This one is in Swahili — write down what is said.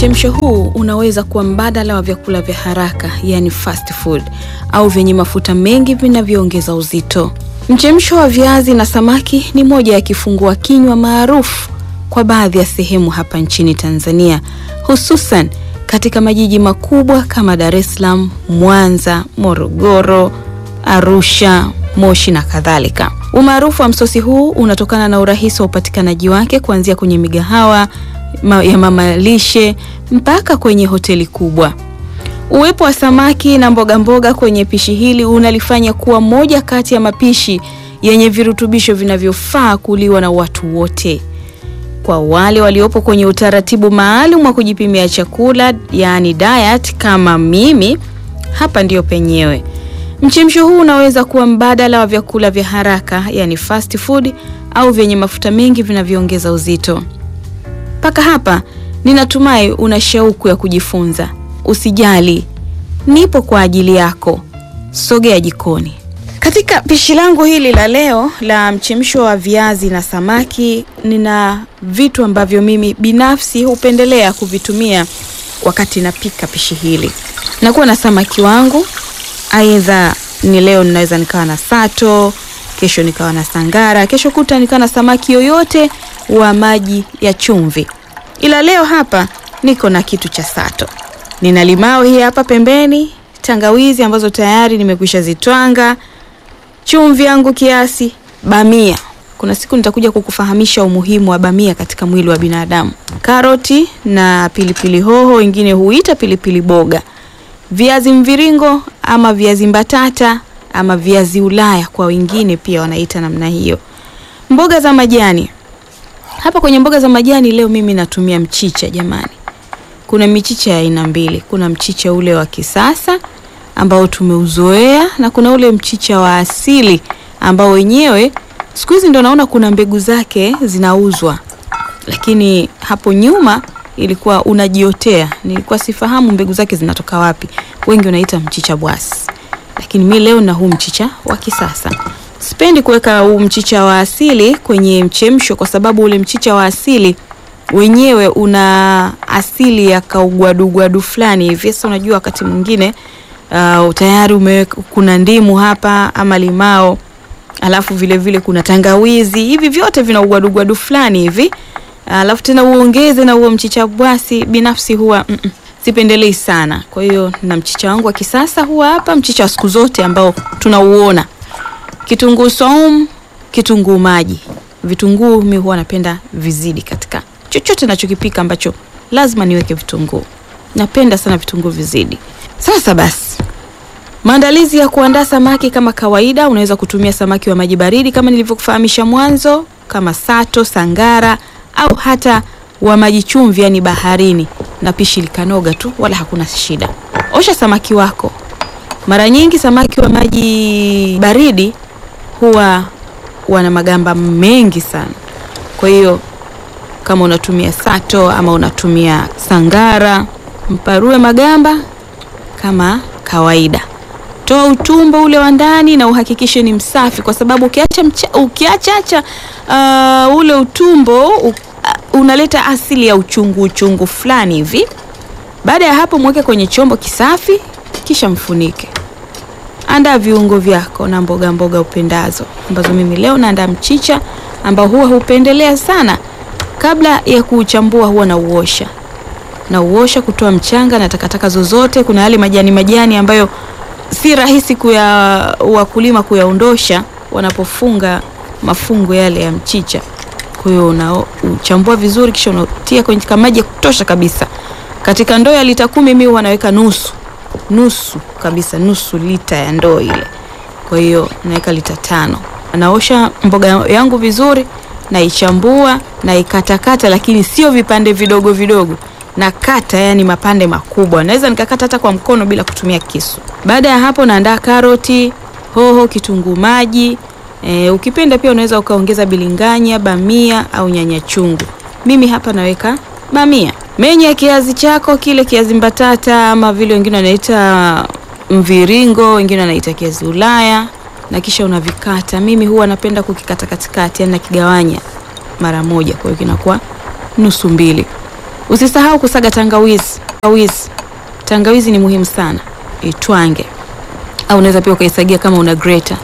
Mchemsho huu unaweza kuwa mbadala wa vyakula vya haraka, yani fast food, au vyenye mafuta mengi vinavyoongeza uzito. Mchemsho wa viazi na samaki ni moja ya kifungua kinywa maarufu kwa baadhi ya sehemu hapa nchini Tanzania, hususan katika majiji makubwa kama Dar es Salaam, Mwanza, Morogoro, Arusha, Moshi na kadhalika. Umaarufu wa msosi huu unatokana na urahisi wa upatikanaji wake kuanzia kwenye migahawa ma ya mama lishe mpaka kwenye hoteli kubwa. Uwepo wa samaki na mboga mboga kwenye pishi hili unalifanya kuwa moja kati ya mapishi yenye virutubisho vinavyofaa kuliwa na watu wote. Kwa wale waliopo kwenye utaratibu maalum wa kujipimia chakula, yaani diet kama mimi, hapa ndiyo penyewe. Mchemsho huu unaweza kuwa mbadala wa vyakula vya haraka, yani fast food, au vyenye mafuta mengi vinavyoongeza uzito. Mpaka hapa ninatumai una shauku ya kujifunza. Usijali, nipo kwa ajili yako. Sogea jikoni. Katika pishi langu hili la leo la mchemsho wa viazi na samaki, nina vitu ambavyo mimi binafsi hupendelea kuvitumia wakati napika pishi hili. Nakuwa na samaki wangu, aidha ni leo ninaweza nikawa na sato, kesho nikawa na sangara, kesho kuta nikawa na samaki yoyote wa maji ya chumvi. Ila leo hapa niko na kitu cha sato. Nina limao hii hapa pembeni, tangawizi ambazo tayari nimekwisha zitwanga, chumvi yangu kiasi, bamia. Kuna siku nitakuja kukufahamisha umuhimu wa bamia katika mwili wa binadamu. Karoti na pilipili hoho, wengine huita pilipili boga. Viazi mviringo ama viazi mbatata ama viazi Ulaya kwa wengine pia wanaita namna hiyo. Mboga za majani. Hapa kwenye mboga za majani leo mimi natumia mchicha jamani. Kuna michicha ya aina mbili. Kuna mchicha ule wa kisasa ambao tumeuzoea na kuna ule mchicha wa asili ambao wenyewe siku hizi ndo naona kuna mbegu zake zinauzwa, lakini hapo nyuma ilikuwa unajiotea. Nilikuwa sifahamu mbegu zake zinatoka wapi. Wengi wanaita mchicha bwasi, lakini mi leo na huu mchicha wa kisasa. Sipendi kuweka huu mchicha wa asili kwenye mchemsho kwa sababu ule mchicha wa asili wenyewe una asili ya kaugwadugwadu fulani hivi. Sasa unajua wakati mwingine uh, tayari umeweka kuna ndimu hapa ama limao, alafu vile vile kuna tangawizi, hivi vyote vina ugwadugwadu fulani hivi, alafu tena uongeze na huo mchicha bwasi. Binafsi huwa mm -mm, sipendelei sana. Kwa hiyo na mchicha wangu wa kisasa huwa hapa, mchicha wa siku zote ambao tunauona kitunguu saumu, kitunguu maji. Vitunguu mi huwa napenda vizidi katika chochote nachokipika ambacho lazima niweke vitunguu. Napenda sana vitunguu vizidi. Sasa basi, maandalizi ya kuandaa samaki kama kawaida, unaweza kutumia samaki wa maji baridi kama nilivyokufahamisha mwanzo, kama sato, sangara au hata wa maji chumvi, yani baharini, na pishi likanoga tu, wala hakuna shida. Osha samaki wako. Mara nyingi samaki wa maji baridi huwa wana magamba mengi sana. Kwa hiyo kama unatumia sato ama unatumia sangara, mparue magamba kama kawaida. Toa utumbo ule wa ndani na uhakikishe ni msafi, kwa sababu ukiacha ukiachacha uh, ule utumbo uh, unaleta asili ya uchungu uchungu fulani hivi. Baada ya hapo, mweke kwenye chombo kisafi, kisha mfunike. Andaa viungo vyako na mboga mboga upendazo, ambazo mimi leo naandaa mchicha ambao huwa hupendelea sana. Kabla ya kuuchambua, huwa na uosha na uosha kutoa mchanga na takataka zozote. Kuna yale majani majani ambayo si rahisi kuya wakulima kuyaondosha wanapofunga mafungo yale ya mchicha. Kwa hiyo unachambua vizuri, kisha unatia kwenye maji ya kutosha kabisa. Katika ndoo ya lita kumi mimi huwa naweka nusu nusu kabisa, nusu lita ya ndoo ile. Kwa hiyo naweka lita tano. Naosha mboga yangu vizuri, naichambua naikatakata, lakini sio vipande vidogo vidogo, na kata yani mapande makubwa. Naweza nikakata hata kwa mkono bila kutumia kisu. Baada ya hapo, naandaa karoti, hoho, kitunguu maji. E, ukipenda pia unaweza ukaongeza bilinganya, bamia au nyanya chungu. Mimi hapa naweka bamia. Menya kiazi chako kile kiazi mbatata ama vile wengine wanaita mviringo, wengine wanaita kiazi Ulaya, na kisha unavikata. Mimi huwa napenda kukikata katikati, yani nakigawanya mara moja, kwa hiyo kinakuwa nusu mbili. Usisahau kusaga tangawizi. Tangawizi, tangawizi ni muhimu sana, itwange au unaweza pia ukaisagia kama una greta